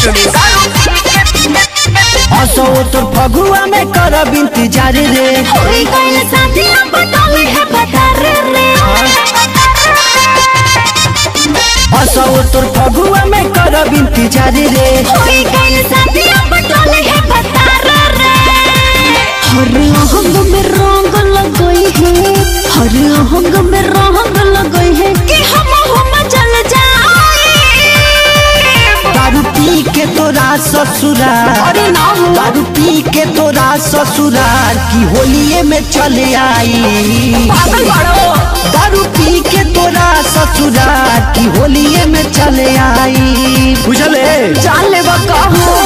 रे असो तोर फगुआ में करब इंतजार रे होई गइल शादी अब डोली है बदर रे असो तोर फगुआ में करब इंतजार रे होई गइल शादी अब डोली है बदर रे हर अंग में रंग लगई है हर अंग में रंग लगई है कि हम हम चल जाए दारू पी के तोरा ससुराल अरे ना हो दारू पी के तोरा ससुराल की होलिये में चले आई पागल बड़ो दारू पी के तोरा ससुराल की होलिये में चले आई बुझले जान ले कहो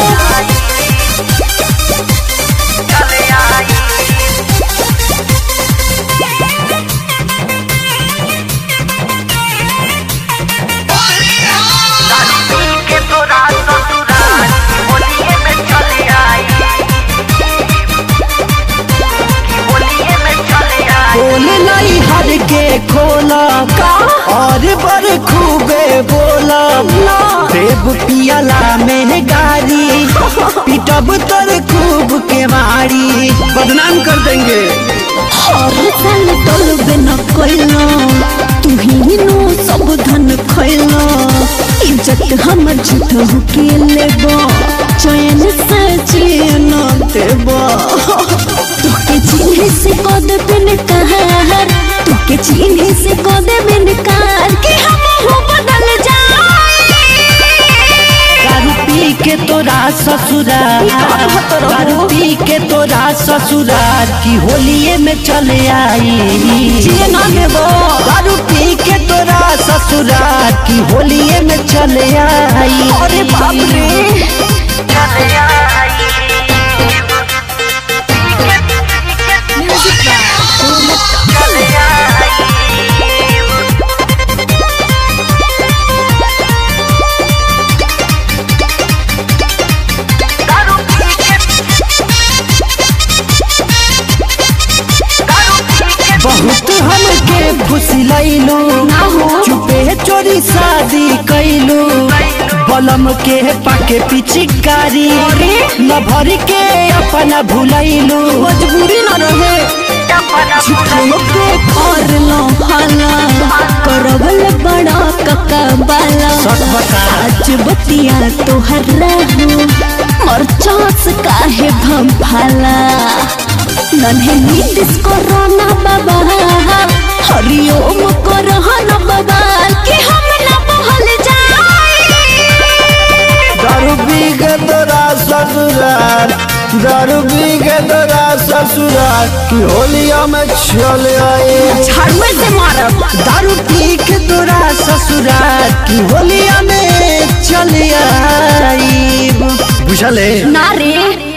बोले नहीं हर के खोला और बर खूबे बोला देव पियाला में गारी पिटब तर खूब के मारी बदनाम कर देंगे हर साल टोलबे न कोइलो तू ही नो सब धन खइलो इज्जत हमर झूठ के लेबो चैन से चैन देबो तोके चिन्हे से कद बिन कहर तोके चिन्हे से कद बिन कार कि हम हो बदल जाए दारू पी के तोरा ससुराल दारू पी के तोरा ससुराल की होलिये में चले आई जिए ना देबो दारू पी के तोरा ससुराल की होलिये में चले आई अरे बाप रे बहुत हमके खुशी लैलू ना हो चुपे चोरी शादी कैलू बलम के पाके पिचिकारी न भर के अपना भुलैलू मजबूरी न रहे झूठो के कर लो हाला करवल बड़ा कका बाला सच बता। आज बतिया तोहर रहू मरचास काहे भंभाला नन्हे नीतिस कोरोना बाबा हरिओम कोरोना बाबा कि हम न बहल जाए दारू पी के तोरा ससुराल दारू पी के तोरा ससुराल की होलिया में चले आए झाड़ुए से मारब दारू पी के तोरा ससुराल की होलिया में चले आई बुझले ना रे